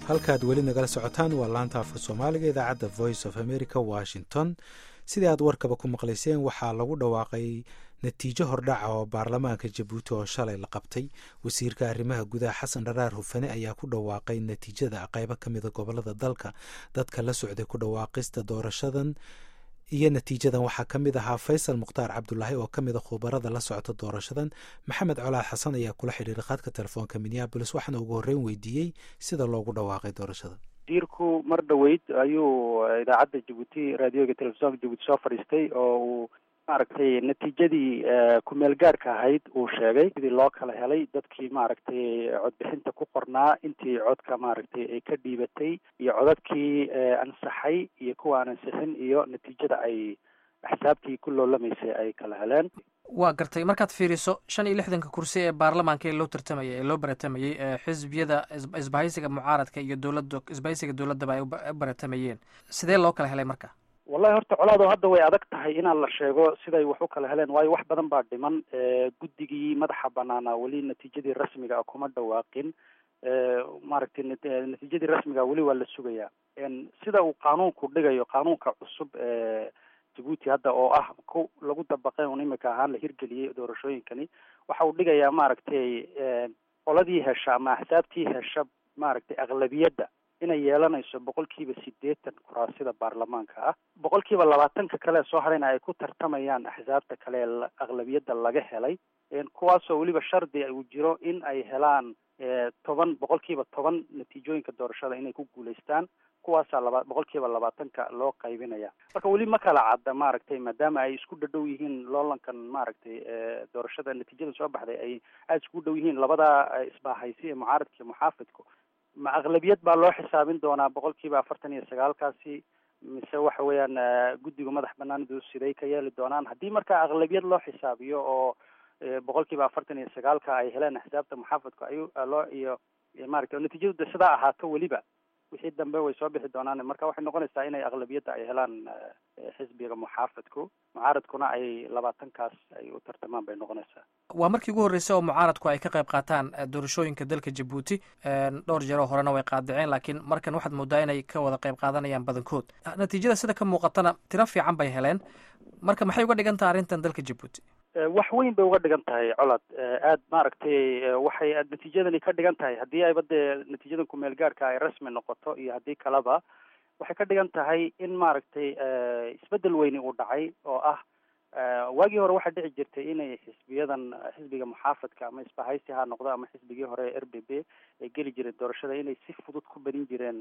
halkaad weli nagala socotaan waa laanta afka soomaaliga idaacadda voice of america washington sidii aad warkaba ku maqlayseen waxaa lagu dhawaaqay natiijo hordhaca oo baarlamaanka jabuuti oo shalay la qabtay wasiirka arrimaha gudaha xasan dharaar hufane ayaa ku dhawaaqay natiijada qaybo ka mida gobolada dalka dadka la socday ku dhawaaqista doorashadan iyo natiijadan waxaa ka mid ahaa faysal mukhtaar cabdulaahi oo ka mida khubarada la socota doorashadan maxamed colaad xasan ayaa kula xidhiiray khadka telefoonka minneabolis waxaana ugu horreyn weydiiyey sida loogu dhawaaqay doorashada wasiirku mar dhoweyd ayuu idaacadda jabuuti raadioga telefisonka jabuuti soo fadhiistay oo uu maaragtay natiijadii kumeel gaarhka ahayd uu sheegay sidii loo kala helay dadkii maaragtay codbixinta ku qornaa intii codka maaragtay ay ka dhiibatay iyo codadkii ansaxay iyo kuwa aan ansixin iyo natiijada ay axsaabtii ku loolamaysay ay kala heleen waa gartay markaad fiiriso shan iyo lixdanka kursi ee baarlamaanka ee loo tartamayay ee loo baratamayey xisbiyada isbahaysiga mucaaradka iyo dowladda isbahaysiga dowladdaba ay u baratamayeen sidee loo kala helay marka wallahi horta colaado hadda way adag tahay inaan la sheego siday wax u kala heleen waayo wax badan baa dhiman guddigii madaxa banaanaa weli natiijadii rasmiga ah kuma dhawaaqin maaragtay natiijadii rasmiga weli waa la sugayaa sida uu qaanuunku dhigayo qaanuunka cusub ee jabuuti hadda oo ah ku lagu dabaqay un imika ahaan la hirgeliyey doorashooyinkani waxa uu dhigayaa maaragtay qoladii hesha ama axsaabtii hesha maaragtay aqlabiyadda inay yeelanayso boqolkiiba sideetan kuraasida baarlamaanka ah boqolkiiba labaatanka kale soo harayna ay ku tartamayaan axsaabta kale ee aqlabiyadda laga helay kuwaasoo weliba shardi uu jiro in ay helaan toban boqolkiiba toban natiijooyinka doorashada inay ku guulaystaan kuwaasaa laba boqolkiiba labaatanka loo qaybinaya marka weli ma kala cadda maaragtay maadaama ay isku dhadhow yihiin loolankan maaragtay doorashada natiijada soo baxday ay aada isku dhow yihiin labadaa isbaahaysi ee mucaaradka iyo muxaafidku ma aqlabiyad baa loo xisaabin doonaa boqolkiiba afartan iyo sagaalkaasi mise waxa weeyaan guddiga madax banaanidu siday ka yeeli doonaan haddii marka aqlabiyad loo xisaabiyo oo boqolkiiba afartan iyo sagaalka ay heleen axsaabta muxaafidku ay loo iyo maaragtay natiijadu de sidaa ahaato weliba wixii dambe way soo bixi doonaan marka waxay noqonaysaa inay aqlabiyadda ay helaan xisbiga muxaafidku mucaaradkuna ay labaatankaas ay u tartamaan bay noqonaysaa waa markii ugu horreysay oo mucaaradku ay ka qayb qaataan doorashooyinka dalka jabuuti dhowr jeeroo horena way qaadiceen laakiin markan waxaad moodaa inay ka wada qayb qaadanayaan badankood natiijada sida ka muuqatana tiro fiican bay heleen marka maxay uga dhigan tahay arrintan dalka jabuuti wax weyn bay uga dhigan tahay colad aad maaragtay waxay natiijadani ka dhigan tahay haddii ayba dee natiijadan kumeel gaarhka ay rasmi noqoto iyo haddii kaleba waxay ka dhigan tahay in maaragtay isbeddel weyni uu dhacay oo ah waagii hore waxaa dhici jirtay inay xisbiyadan xisbiga muxaafadka ama isbahaysi ha noqdo ama xisbigii hore r b b ay geli jireen doorashada inay si fudud ku barin jireen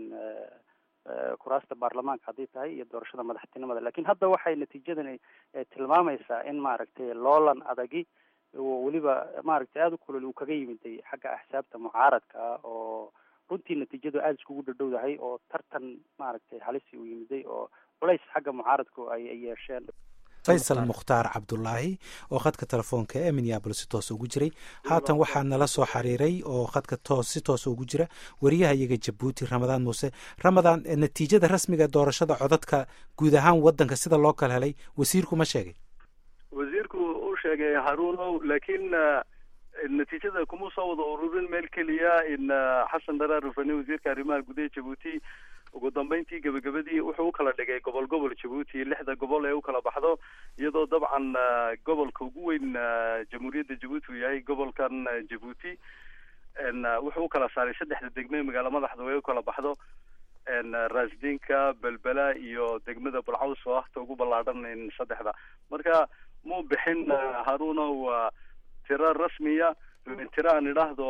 kuraasta baarlamaanka haddii tahay iyo doorashada madaxtinimada lakin hadda waxay natiijadani tilmaamaysaa in maaragtay loolan adagi oo weliba maaragtay aada u kulol uu kaga yimiday xagga axsaabta mucaaradka ah oo runtii natiijadu aada iskugu dhadhowdahay oo tartan maaragtay halisi uu yimiday oo culays xagga mucaaradku ay yeesheen faysal mukhtaar cabdulaahi oo khadka telefoonka ee minneabolis si toos ugu jiray haatan waxaa nala soo xiriiray oo khadka toos si toos ugu jira wariyaha iyaga jabuuti ramadaan muuse ramadaan natiijada rasmiga doorashada codadka guud ahaan wadanka sida loo kala helay wasiirku ma sheegay wasiirku uu sheegay haruunow laakiin natiijada kuma soo wada ururin meel keliya in xasan dharaar rufani wasiirka arrimaha gudaha jabuuti ugu dambeyntii gebagabadii wuxuu u kala dhigay gobol gobol jabuuti lixda gobol ee u kala baxdo iyadoo dabcan gobolka ugu weyn jamhuuriyadda jabuuti uu yahay gobolkan jabuuti wuxuu u kala saaray saddexda degme magaalo madaxda way u kala baxdo raasdinka belbela iyo degmada bulcaws oo ahta ugu ballaadhan saddexda marka muu bixin haruunow tiro rasmiya tiro aan idhaahdo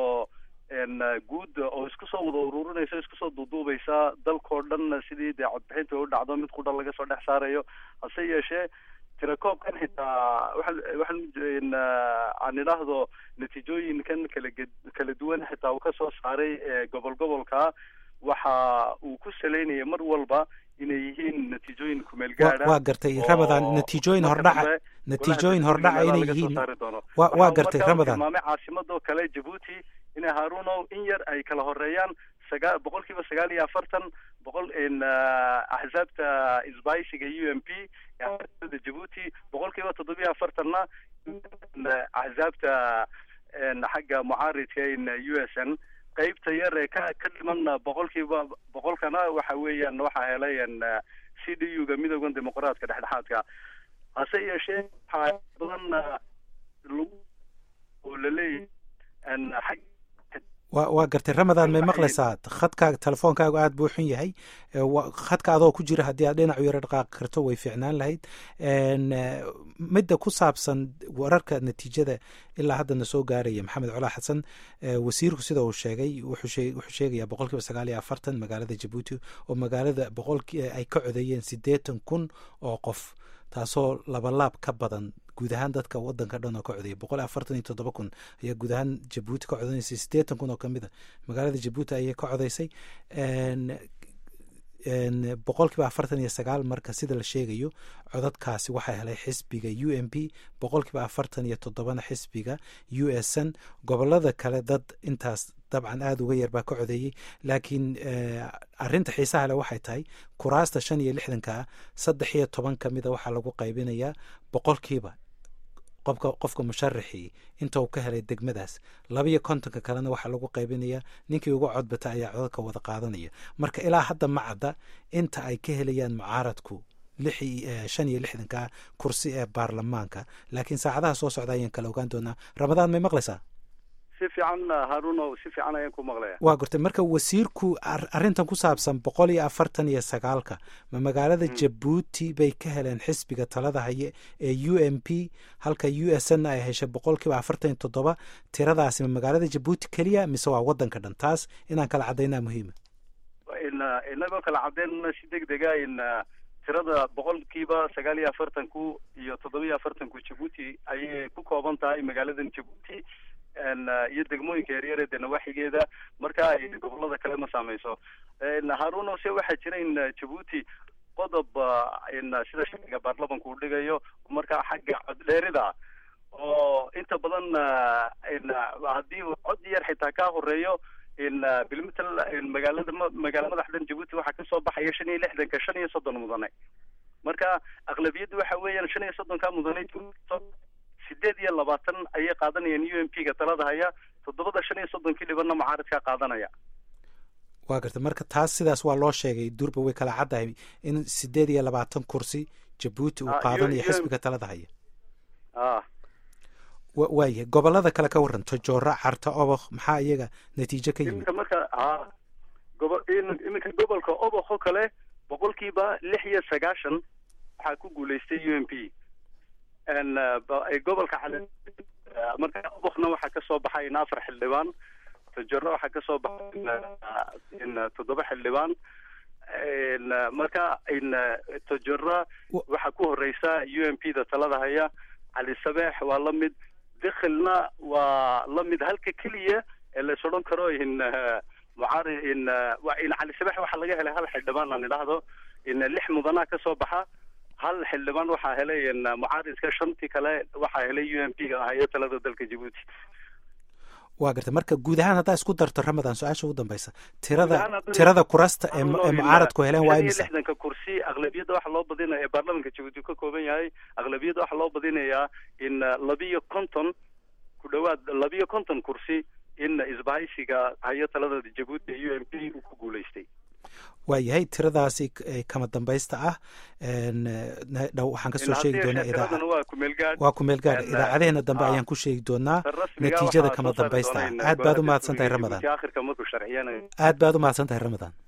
guud oo isku soo wada ururinaysa isku soo duuduubaysa dalkao dhan sidii dee codbixinta u dhacdo mid qudha laga soo dhex saarayo hase yeeshee tirakoobkan xitaa waxaan waxaan aan idhaahdo natiijooyinkan kala kala duwan xitaa uu kasoo saaray gobol gobolka waxa uu ku saleynaya mar walba inay yihiin natiijooyin kumeel gaadha waa gartay ramadan natiijooyin hordhaca natiijooyin hordhaca inay yihiin wa waa gartay ramadan tilmaamay caasimadoo kale jabuuti inay haruunow in yar ay kala horeeyaan sagaa boqol kiiba sagaal iyo afartan boqol axsaabta isbaaysiga u m p da jabuuti boqol kiiba toddobiyo afartanna axsaabta xagga mucaaridka in u s n qeybta yar ee ka ka dhiman boqolkiiba boqolkana waxa weeyaan waxaa helay c d u ga midooda dimuqraadka dhexdhexaadka hase yeeshee waxaa badan lagu oo laleeyahay wa waa gartay ramadan may maqlaysaa khadkaaga telefoonkaagu aada buu xun yahay khadka adoo ku jira haddii aad dhinacu yaro dhaqaaqi karto way fiicnaan lahayd midda ku saabsan wararka natiijada ilaa haddana soo gaaraya maxamed colaa xasan wasiirku sida uu sheegay wuxuu sheegayaa boqol kiiba sagaal iyo afartan magaalada jabuuti oo magaalada boqolki ay ka codeeyeen siddeetan kun oo qof taasoo labalaab ka badan guud ahaan dadka wadanka dhan oo ka codeeyay boqol afartan iyo toddoba kun ayaa guud ahaan jabuuti ka codeynaysa siddeetan kun oo kamid a magaalada jabuuti ayay ka codeysay boqol kiiba afartan iyo sagaal marka sida la sheegayo codadkaasi waxaa helay xisbiga u m p boqol kiiba afartan iyo toddobana xisbiga u s n gobolada kale dad intaas dabcan aada uga yar baa ka codeeyey laakiin arinta xiisaha leh waxay tahay kuraasta shan iyo lixdanka ah saddex iyo toban ka mida waxaa lagu qaybinayaa boqolkiiba qofka qofka musharaxii inta uu ka helay degmadaas labaiyo kontonka kalena waxaa lagu qaybinayaa ninkii uga codbata ayaa codadka wada qaadanaya marka ilaa hadda ma cadda inta ay ka helayaan mucaaradku shan iyo lixdanka kursi ee baarlamaanka laakiin saacadaha soo socda ayaan kala ogaan doonaa ramadaan may maqlaysaa si fiican haruno si fiican ayaan ku maqlaya waa gortay marka wasiirku arrintan ku saabsan boqol iyo afartan iyo sagaalka ma magaalada jabuuti bay ka heleen xisbiga talada haye ee u m p halka u s n ay heshay boqol kiiba afartan iyo toddoba tiradaasi ma magaalada jabuuti keliya mise waa wadanka dhan taas inaan kala caddaynaa muhiima inagoo kala caddeynna si deg dega in tirada boqolkiiba sagaal iyo afartanku iyo toddoba iyo afartanku jabuuti ayay ku kooban tahay magaaladan jabuuti iyo degmooyinka yaryare de nawaaxigeeda marka ay gobolada kale ma saameyso haruno se waxaa jira in jabuuti qodob sida sharciga baarlamanku uu dhigayo marka xagga coddheerida oo inta badan haddii cod yar xitaa ka horeeyo in bilmetel magaalada magaala madaxdan jabuuti waxaa kasoo baxaya shan iyo lixdanka shan iyo soddon mudane marka aqlabiyadda waxa weeyaan shan iyo soddonka mudane sideed iyo labaatan ayay qaadanayaan u m p ga talada haya toddobada shan iyo soddonkii dhibanna mucaaradkaa qaadanaya waa garta marka taas sidaas waa loo sheegay durba way kala caddahay in sideed iyo labaatan kursi jabuuti uu qaadanayo xisbiga talada haya waayahay gobolada kale ka waran tojoora carta obok maxaa iyaga natiijo ka yimid iminka marka ha gobo iminka gobolka obok oo kale boqolkiiba lix iyo sagaashan waxaa ku guulaystay u m p gobolka cali marka obokna waxaa kasoo baxay in afar xildhibaan tojoro waxaa kasoo baxay in toddoba xildhibaan marka in tojora waxaa ku horeysa u m p da talada haya cali sabeex waa la mid dikhilna waa la mid halka keliya ee lais odhan karo in mucaari in in cali sabeex waxaa laga helay hal xildhibaan aan idhaahdo in lix mudanaa kasoo baxa hal xildhibaan waxaa helay mucaaridka shantii kale waxaa helay u m p ga ahayo talada dalka jabuuti waa garta marka guud ahaan haddaa isku darto ramadan su-aasha ugu dambeysa tirada tirada kurasta ee mucaaradku heleen waa imisa lixdanka kursi aqlabiyadda waxaa loo badinaya ee baarlamanka jabuuti ka kooban yahay aqlabiyadda waxaa loo badinayaa in labiyo konton ku dhawaad labiyo konton kursi in isbahaysiga hayo talada jabuuti ee u m p uu ku guulaystay waa yahay tiradaasi kama dambaysta ah dhow waxaan kasoo sheegi doonaa waa kumeel gaar idaacadeheena dambe ayaan ku sheegi doonaa natiijada kama dambaysta ah aad baad u mahadsan tahay ramadan aad baad u mahadsan tahay ramadan